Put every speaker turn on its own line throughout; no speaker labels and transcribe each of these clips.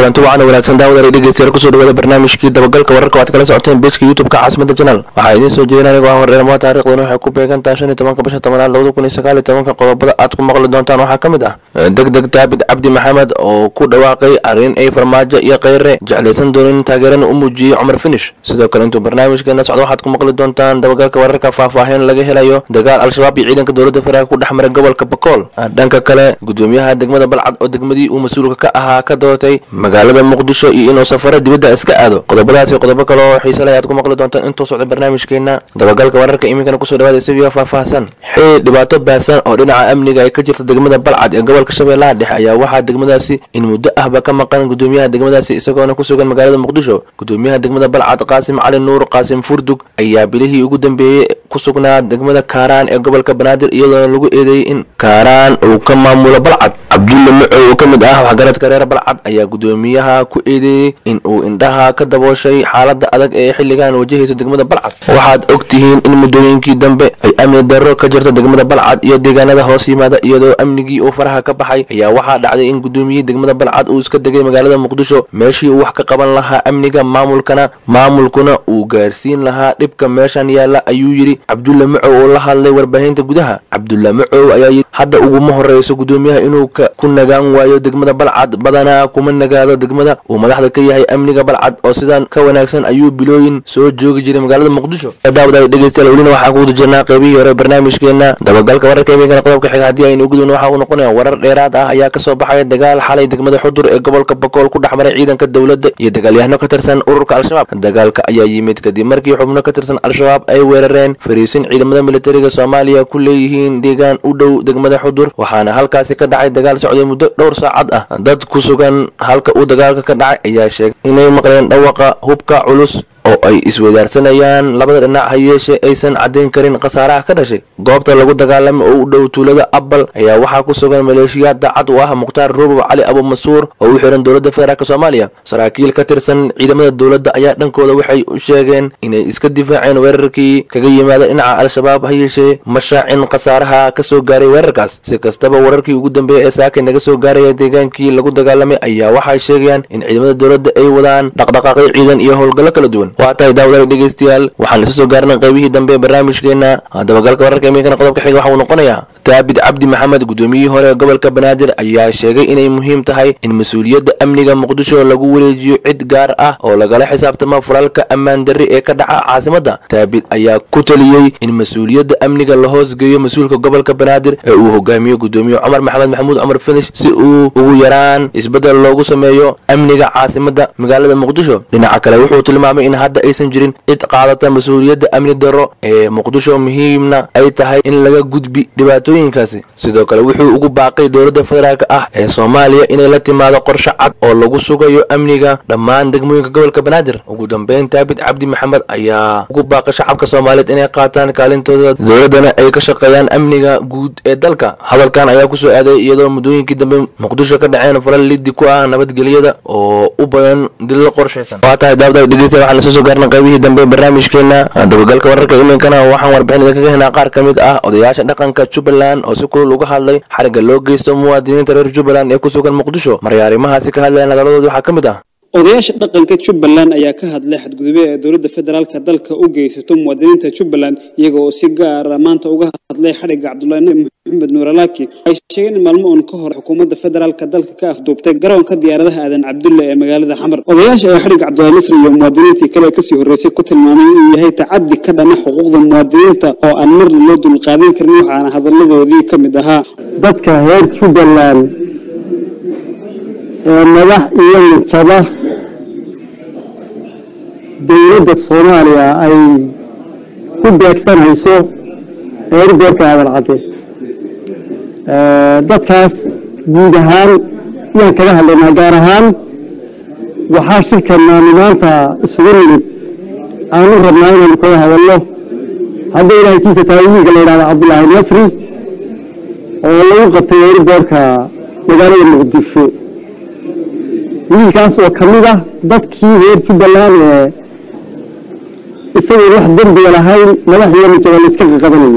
kulanti wacan wanaagsan daawada dhegeystayaal kusoo dhawaada barnaamijkii dabagalka wararka waad kala socoteen bejka youtubeka caasimada janal waxaa idiin soo jeedin anigoo ah wareermaa taariikhduna waxay ku beegantahay shan iyo tobanka bisha tobanaad labada kun iyo sagaal iyo tobanka qodobada aad ku maqli doontaan waxaa ka mid ah deg deg daabid cabdi maxamed oo ku dhawaaqay arrin ay farmaajo iyo kheyre jeclaysan doonin taageerana u muujiyey cumar finish sidoo kale intuu barnaamijkeena socdo waxaad ku maqli doontaan dabagalka wararka faahfaahin laga helayo dagaal al-shabaab iyo ciidanka dowladda federaalk ku dhex maray gobolka bakool dhanka kale gudoomiyaha degmada balcad oo degmadii uu mas-uulka ka ahaa ka doortay magaalada muqdisho iyo inuu safaro dibadda iska aado qodobadaasi qodobo kale oo xiise leh aad ku maqli doontaan intuu socda barnaamijkeena dabagalka wararka iminkana kusoo dhawaada isagio faahfaahsan xili dhibaato baahsan oo dhinaca amniga ay ka jirta degmada balcad ee gobolka shabeellaha dhexe ayaa waxaa degmadaasi in muddo ahba ka maqan gudoomiyaha degmadaasi isagoona ku sugan magaalada muqdisho gudoomiyaha degmada balcad qaasim cali nuur qaasim furdug ayaa bilihii ugu dambeeyey ku sugnaa degmada kaaraan ee gobolka banaadir iyadoona lagu eedeeyey in kaaraan uu ka maamulo balcad cabdulle macow oo ka mid ah waxgaradka reer balcad ayaa gudoomiyaha ku eedeeyey in uu indhaha ka dabooshay xaalada adag ee xilligan wajahaysa degmada balcad waxaad og tihiin in muddooyinkii dambe ay amni darro ka jirta degmada balcad iyo deegaanada hoos yimaada iyadoo amnigii uu faraha ka baxay ayaa waxaa dhacday in gudoomiyihii degmada balcad uu iska degay magaalada muqdisho meeshii uu wax ka qaban lahaa amniga maamulkana maamulkuna uu gaarsiin lahaa dhibka meeshan yaalla ayuu yidhi cabdulle macow oo la hadlay warbaahinta gudaha cabdulle macow ayaa yidhi hadda uguma horreyso gudoomiyaha inuu ku nagaan waayo degmada balcad badanaa kuma nagaado degmada uu madaxda ka yahay amniga balcad oo sidan ka wanaagsan ayuu bilooyin soo joogi jiray magaalada muqdisho daawadaal dhegeystayaal welina waxaan kuguda jirnaa qeybihii hore barnaamijkeena dabagalka wararka iminkana qodobka xiga haddii aynu gudubno waxa uu noqonaya warar dheeraad ah ayaa kasoo baxaya dagaal xalay degmada xudur ee gobolka bakool ku dhex maray ciidanka dowladda iyo dagaalyahano ka tirsan ururka al-shabaab dagaalka ayaa yimid kadib markii xubno ka tirsan al-shabaab ay weerareen fariisin ciidamada militariga soomaaliya ku leeyihiin deegaan u dhow degmada xudur waxaana halkaasi ka dhacay dagaal socday muddo dhowr saacad ah dad ku sugan halka uu dagaalka ka dhacay ayaa sheegay inay maqleen dhawaqa hubka culus oo ay isweydaarsanayaan labada dhinac ha yeeshee aysan caddayn karin khasaaraha ka dhashay goobta lagu dagaalamay oo u dhow tuulada abbal ayaa waxaa ku sugan maleeshiyaad daacad u ah mukhtaar rubow cali abumasuur oo u xihan dowladda federaalk soomaaliya saraakiil ka tirsan ciidamada dowladda ayaa dhankooda waxay u sheegeen inay iska difaaceen weerarkii kaga yimaada dhinaca al-shabaab ha yeeshee ma shaacin khasaaraha ka soo gaaray weerarkaas si kastaba wararkii ugu dambeeyay ee saakay naga soo gaaraya deegaankii lagu dagaalamay ayaa waxay sheegayaan in ciidamada dowladda ay wadaan dhaqdhaqaaqyo ciidan iyo howlgallo kala duwan waa tahay daawadaal dhegeystayaal waxaan isa soo gaarnay qaybihii dambe ee barnaamijkeena dabagalka wararka iminkana qodobka xiga waxa uu noqonayaa daabid cabdi maxamed gudoomiyihii hore ee gobolka banaadir ayaa sheegay inay muhiim tahay in mas-uuliyadda amniga muqdisho lagu wareejiyo cid gaar ah oo lagala xisaabtamo furaalka ammaan darri ee ka dhaca caasimadda daabid ayaa ku taliyey in mas-uuliyadda amniga la hoosgeeyo mas-uulka gobolka banaadir ee uu hogaamiyo gudoomiye cumar maxamed maxamuud cumar finish si uu ugu yaraan isbeddel loogu sameeyo amniga caasimadda magaalada muqdisho dhinaca kale wuxuu tilmaamay in hadda aysan jirin cid qaadata mas-uuliyadda amni darro ee muqdisho muhiimna ay tahay in laga gudbi dhibaatooyinkaasi sidoo kale wuxuu ugu baaqay dowladda federaalk ah ee soomaaliya inay la timaado qorshe cad oo lagu sugayo amniga dhammaan degmooyinka gobolka banaadir ugu dambeyn daabid cabdi maxamed ayaa ugu baaqay shacabka soomaaliyeed inay qaataan kaalintooda dowladdana ay ka shaqeeyaan amniga guud ee dalka hadalkan ayaa kusoo aaday iyadoo muddooyinkii dambe muqdisho ka dhaceen falal liddi ku ah nabadgelyada oo u badan dillo qorshaysan waa tahay daawada dhegeysta waxaan isla soo gaarnay qaybihii dambe barnaamijkeena dabagalka wararka iminkana waxaan warbixin idinkaga helnaa qaar ka mid ah odayaasha dhaqanka jubbaland oo si kulul uga hadlay xarigga loo geysto muwaadiniinta reer jubbaland ee ku sugan muqdisho maryaarimahaasi ka hadlayan hadalladooda waxaa ka mid ah
odayaasha dhaqanka jubbaland ayaa ka hadlay xadgudube ee dowladda federaalka dalka u geysato muwaadiniinta jubbaland iyaga oo si gaara maanta uga hadlay xadhigga cabdulaahi maxamed nuuralaaki waxay sheegeen in maalmo uun ka hor xukuumadda federaalka dalka ka afduubtay garoonka diyaaradaha aadan cabdulle ee magaalada xamar odayaasha ayaa xadhigga cabdulaahi nasri iyo muwaadiniintii kale kasii horreysay ku tilmaamay inuu yahay tacaddi ka dhana xuquuqda muwaadiniinta oo aan marna loo dulqaadan karin waxaana hadalladoodii ka mid ahaa
dadka reer jubbaland ee madax iyo mijaba dowladda soomaaliya ay ku beegsanayso eergoorka aadan cadde dadkaas guud ahaan yaan kaga hadlaynaa gaar ahaan waxaa shirkannaanu maanta isugu nimid aanu rabnaa inaanu kaga hadalno hadda ilaahay tiisa tahay wiilka la yidhahda cabdulaahi nasri oo lagu qabtay eergoorka magaalada muqdisho wiilkaas oo ka mid ah dadkii reer jubbaland ee isagoo wax dembiga lahayn madaxiyo mijaba la iska qaqabanayay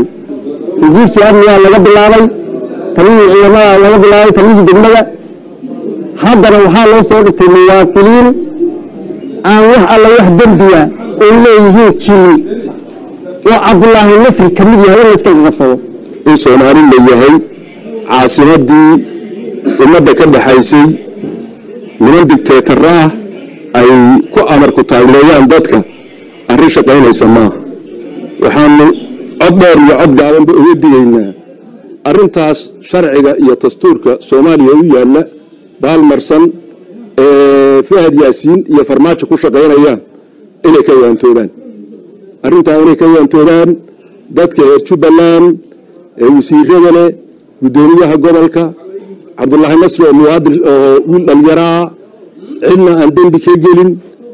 wasiirkii amnigaa laga bilaabay taliyii ciidamada laga bilaabay taliyii degmada haddana waxaa loo soo dhigtay muwaadiniin aan wax alla wax dembiya ay leeyihiin jini oo cabdulaahi nasri ka mid yahay in layska qabsado
in soomaali la yahay caasimadii ummadda ka dhaxaysay niman digteetara ah ay ku amarku taagleeyaan dadka arrin shaqaynaysa maaha waxaanu cod dheer iyo cod gaabanba uga digaynaa arrintaas sharciga iyo dastuurka soomaaliya u yaalla baalmarsan ee fahad yaasiin iyo farmaajo ku shaqaynayaan inay ka waantoobaan arrintaa inay ka waantoobaan dadka reer jubbaland ee wasiirada leh guddoomiyaha gobolka cabdulaahi nasri oo muwaadin oo wiil dhallinyaraa cidna aan dembi ka gelin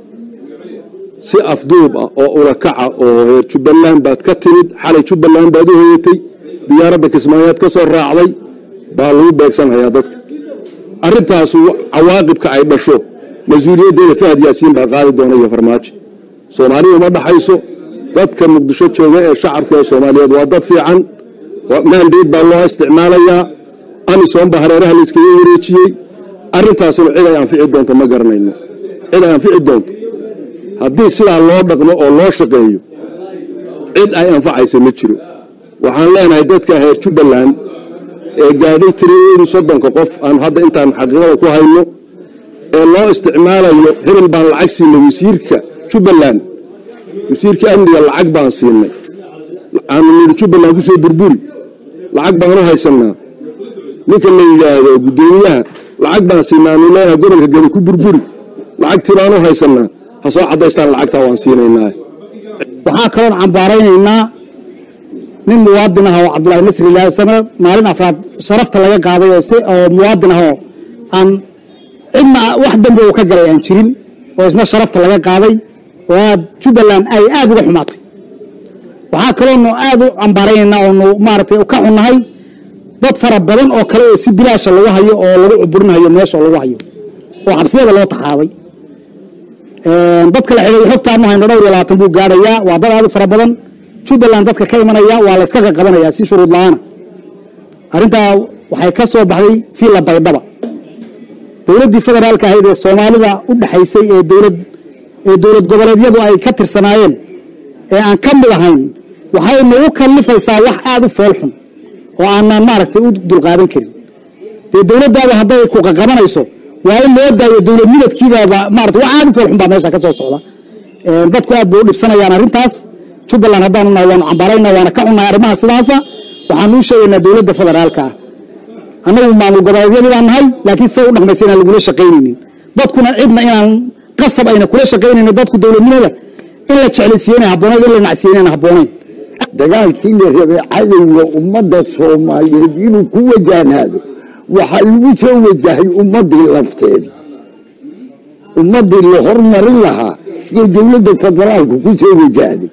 si afduub ah oo ulakaca oo reer jubbaland baad ka timid xalay jubbaland baad u hoyatay diyaaradda kismaayaad ka soo raacday baa lagu beegsanhayaa dadka arrintaasu cawaaqibka ay dhasho mas-uuliyaddeeda fahad yaasiin baa qaadi doona iyo farmaajo soomaalidu ma dhaxayso dadka muqdisho jooga ee shacabka ee soomaaliyeed waa dad fiican maandeed baa loo isticmaalayaa amisom baa hareeraha la iskaga wareejiyey arrintaasuna cid ay anfici doonto ma garanayno cid ay anfici doonto haddii sidaa loo dhaqmo oo loo shaqeeyo cid ay anfacaysa ma jiro waxaan leenahay dadka reer jubbaland ee gaadhay tiradeedu soddonka qof aan hadda intaan xaqiiqada ku hayno ee loo isticmaalayo hebel baan lacag siinay wasiirka jubbaland wasiirka amniga lacag baan siinay aanu nidhi jubbaland ku soo burburi lacag baanu haysannaa ninka la yidhaahdo guddoomiyaha lacag baan siinaa aanu leenahay gobolka gada ku burburi lacagtii baanu haysannaa ha soo caddaystaan lacagtaa waan siinaynaa
waxaa kaloon cambaaraynaynaa nin muwaadin ah oo cabdulaahi nasri ilaahi sanad maalin afraad sharafta laga qaaday oo si oo muwaadin ah oo aan cidna wax dambe uu ka galay aan jirin oo isna sharafta laga qaaday oo aad jubbaland ay aad uga xumaatay waxaa kaloonu aad u cambaaraynaynaa oonu maaragtay ka xunnahay dad fara badan oo kale oo si bilaasha lagu hayo oo lagu cuburinayo meesha lagu hayo oo xabsiyada loo taxaabay dadka la xidhiidhay xogtaanu hayno dhowr iyo labaatan buu gaadhayaa waa dad aad u fara badan jubbaland dadka ka imanaya waa la iska qaqabanayaa si shuruud la-aana arrintaa waxay ka soo baxday fiila baydhaba dowladdii federaalka ahayd ee soomaalida u dhexaysay ee dowlad ee dowlad goboleedyadu ay ka tirsanaayeen ee aan ka mid ahayn waxay nagu kallifaysaa wax aad u foolxun oo aanaan maaragtay u dulqaadan karin dee dowladdaada hadday ku qaqabanayso waa in loo daayo dowlad midabkiibaaba maarata wax aad u foolxun baa meesha ka soo socda dadku aad bay u dhibsanayaan arrintaas jubbaland haddaanu nahay waanu cambaarayna waana ka xunnahay arrimaha sidaasa waxaanu u sheegaynaa dowladda federaalka ah annagu maamul goboleedyadii baan nahay laakiin siday u dhaqmaysa inaan lagula shaqaynaynin dadkuna cidna inaan qasab ayna kula shaqaynaynin dadku dowladnimada in la jeclaysiiyeyna habboonayd in la nacsiiyeyna habboonayn
dagaalkii la rabay cadowga ummadda soomaaliyeed inuu ku wajahnaado waxaa lagu soo wajahay ummaddii lafteeda ummaddii la hormarin lahaa iyo dowladda federaalku ku soo wajahday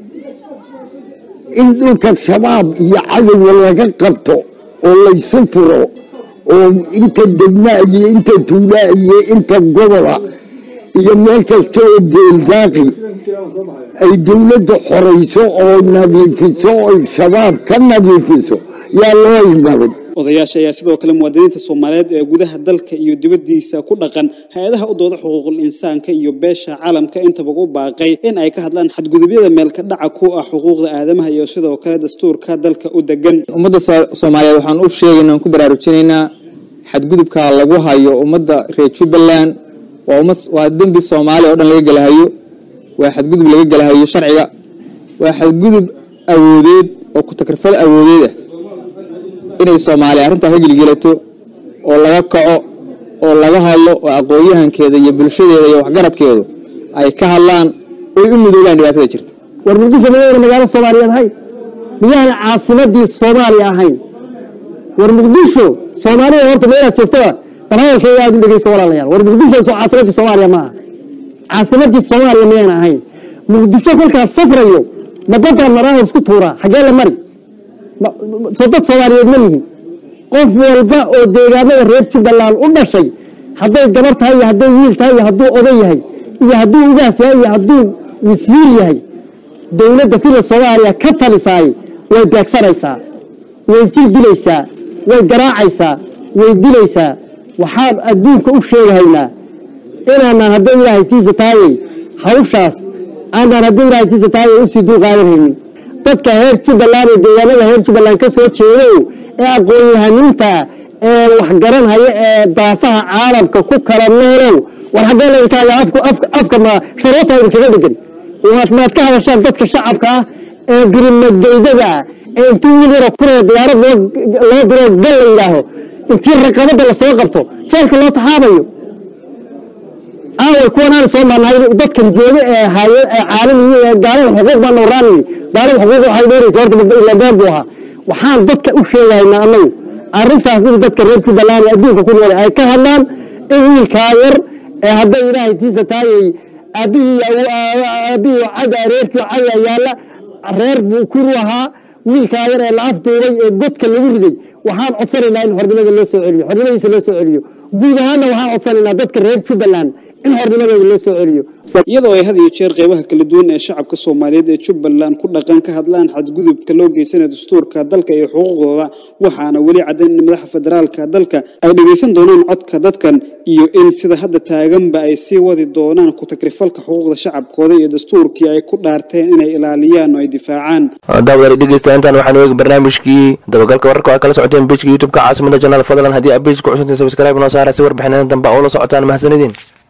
in dhulka shabaab iyo cadowga laga qabto oo laysu furo oo inta degmaa iyo inta tuulaa iyo inta gobola iyo meel kasta oo geeldaaqi ay dowladda xorayso oo nadiifiso oo shabaab ka nadiifiso yaa loo imaday
odayaasha ayaa sidoo kale muwaadiniinta soomaaliyeed ee gudaha dalka iyo dibaddiisa ku dhaqan hay-adaha u dooda xuquuqul insaanka iyo beesha caalamka intaba u baaqay in ay ka hadlaan xadgudubyada meelka dhaca ku ah xuquuqda aadamaha iyo sidoo kale dastuurka dalka u degan
ummadda soomaaliyeed waxaan u sheegaynaa ku baraarujinaynaa xadgudubka lagu hayo ummadda reer jubbaland waa dembi soomaaliya oo dhan laga gelahayo waa xadgudub laga gelahayo sharciga waa xadgudub awoodeed oo ku-takrifal awoodeed ah inay soomaaliya arrintaa ka gelgelato oo laga kaco oo laga hadlo oo aqoon-yahankeeda iyo bulshadeeda iyo waxgaradkeedu ay ka hadlaan oy u midoobaan dhibaatada jirta
war muqdisho miyayna magaalo soomaaliyeed ahayn miyaana caasimadii soomaaliya ahayn war muqdisho soomaalida horta meelaad joogtaba barnaamijkeeda aad u dhegeysta walaalayaal war muqdisho soo caasimadii soomaaliya ma aha caasimadii soomaaliya miyayna ahayn muqdisho kolkaas safrayo ma dadaan maraahor isku tuuraa xaggee la mari soo dad soomaaliyeed ma yihin qof walba oo deegaamada reer jubbaland u dhashay hadday gabar tahay iyo hadday wiil tahay iyo hadduu oday yahay iyo hadduu ugaas yahay iyo hadduu wasiir yahay dowladda fila soomaaliya ka talisaay way beegsanaysaa way jir dilaysaa way garaacaysaa way dilaysaa waxaan adduunka u sheegahaynaa inaanaan hadday ilaahay tiisa taayay hawshaas aanaan hadday ilaahay tiisa taayay usii dulqaadanhaynin dadka heer jubbaland ee deegaanada heer jubbaland ka soo jeedow ee aqoon-yahaniinta ee waxgaranhaya ee daafaha caalamka ku kala noolow war haddee laydinkaada afka ma sharoota idinkaga dhegan maad ka hadashaan dadka shacabka ah ee gurimageydada ah ee intii wiil yaro kuraya diyaarad loo diro gal la yidhaaho intii raqabada lasoo qabto jeelka loo taxaabayo aaway kuwanaan soo marnay dadkan jooga ee haye ee caalamiyi ee gaalada xuquuq baa nooraan gaalada xuquuq waxay dheeraysa horta ila been buu ahaa waxaan dadka u sheegahaynaa annagu arrintaas in dadka reer jubbaland ee adduunka ku nool ay ka hadlaan in wiilkaa yar ee hadday ilaahay tiisa taayay aabihii aabihii caga reerkii caga yaalla reer buu kuru ahaa wiilkaa yar ee la afduubay ee godka lagu riday waxaan codsanaynaa in xornimada loo soo celiyo xornimadiisa loo soo celiyo guud ahaanna waxaan codsanaynaa dadka reer jubbaland in xornimadooda loo soo celiyo
iyadoo ay had iyo jeer qeybaha kala duwan ee shacabka soomaaliyeed ee jubbaland ku dhaqan ka hadlaan xadgudubka loo geysanayo dastuurka dalka iyo xuquuqdooda waxaana weli caddayn in madaxa federaalka dalka ay dhegaysan doonaan codka dadkan iyo in sida hadda taaganba ay sii wadi doonaan ku takrifalka xuquuqda shacabkooda iyo dastuurkii ay ku dhaarteen inay ilaaliyaan oo ay difaacaan
daawadaali dhegeysta intaan waxaanu eegi barnaamijkii dabagalka wararka oo ay kala socoteen bejka youtube-ka caasimada janaal fadlan haddii aad bejka ku cusubtiin sabscribe noo saara si warbixinada dambe oo la socotaan mahadsanidin